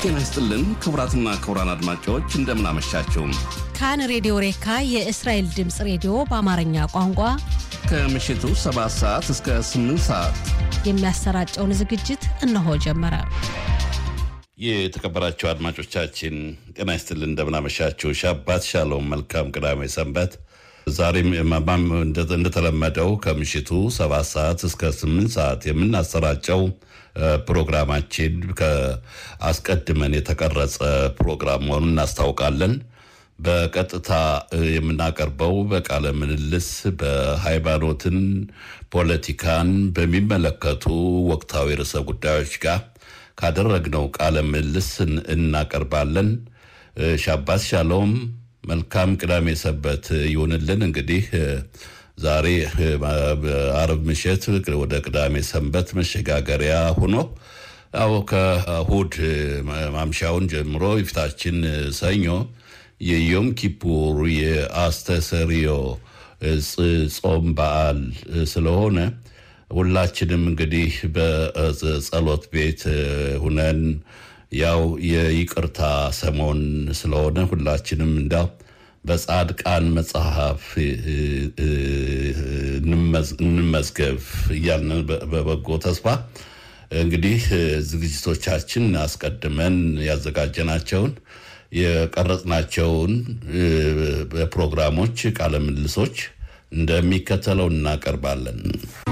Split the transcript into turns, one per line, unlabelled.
ጤና ይስጥልን ክቡራትና ክቡራን አድማጮች እንደምን አመሻችሁ።
ካን ሬዲዮ ሬካ የእስራኤል ድምፅ ሬዲዮ በአማርኛ ቋንቋ
ከምሽቱ 7 ሰዓት እስከ 8 ሰዓት
የሚያሰራጨውን ዝግጅት እነሆ ጀመረ።
የተከበራችሁ አድማጮቻችን ጤና ይስጥልን እንደምናመሻችሁ። ሻባት ሻሎም፣ መልካም ቅዳሜ ሰንበት። ዛሬም ማማም እንደተለመደው ከምሽቱ 7 ሰዓት እስከ 8 ሰዓት የምናሰራጨው ፕሮግራማችን አስቀድመን የተቀረጸ ፕሮግራም መሆኑን እናስታውቃለን። በቀጥታ የምናቀርበው በቃለ ምልልስ በሃይማኖትን፣ ፖለቲካን በሚመለከቱ ወቅታዊ ርዕሰ ጉዳዮች ጋር ካደረግነው ቃለ ምልልስ እናቀርባለን። ሻባት ሻሎም፣ መልካም ቅዳሜ ሰበት ይሁንልን። እንግዲህ ዛሬ አርብ ምሽት ወደ ቅዳሜ ሰንበት መሸጋገሪያ ሆኖ ያው ከእሁድ ማምሻውን ጀምሮ የፊታችን ሰኞ የዮም ኪፑር የአስተሰሪዮ ጾም በዓል ስለሆነ ሁላችንም እንግዲህ በጸሎት ቤት ሁነን ያው የይቅርታ ሰሞን ስለሆነ ሁላችንም እንዳው በጻድቃን መጽሐፍ እንመዝገብ እያልን በበጎ ተስፋ እንግዲህ ዝግጅቶቻችን አስቀድመን ያዘጋጀናቸውን የቀረጽናቸውን ፕሮግራሞች ቃለ ምልልሶች እንደሚከተለው እናቀርባለን።